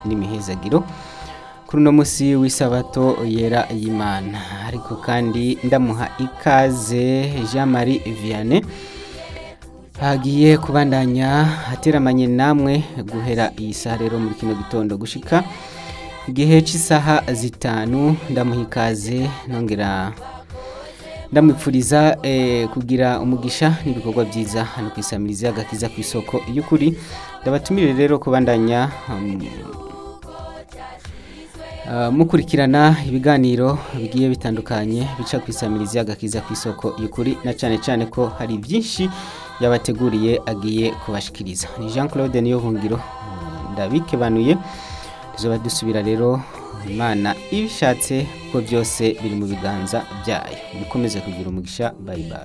n'imihezagiro kuri uno munsi w'isabato yera y'imana ariko kandi ndamuha ikaze jean marie vianney hagiye kubandanya ateramanye namwe guhera iyi saha rero muri kino gitondo gushika igihe cy'isaha zitanu ndamuha ikaze nongera ndamwipfuriza eh, kugira umugisha n'ibikorwa byiza hano ku isamirizi agakiza ku isoko y'ukuri ndabatumire rero kubandanya um, Uh, mukurikirana ibiganiro bigiye bitandukanye bica ku isamirizi agakiza ku isoko y'ukuri na cyane cyane ko hari byinshi yabateguriye agiye kubashikiriza ni Jean Claude niyo hungiro ndabikebanuye tuzoba dusubira rero imana ibishatse ko byose biri mu biganza byayo mukomeze kugira umugisha bye bye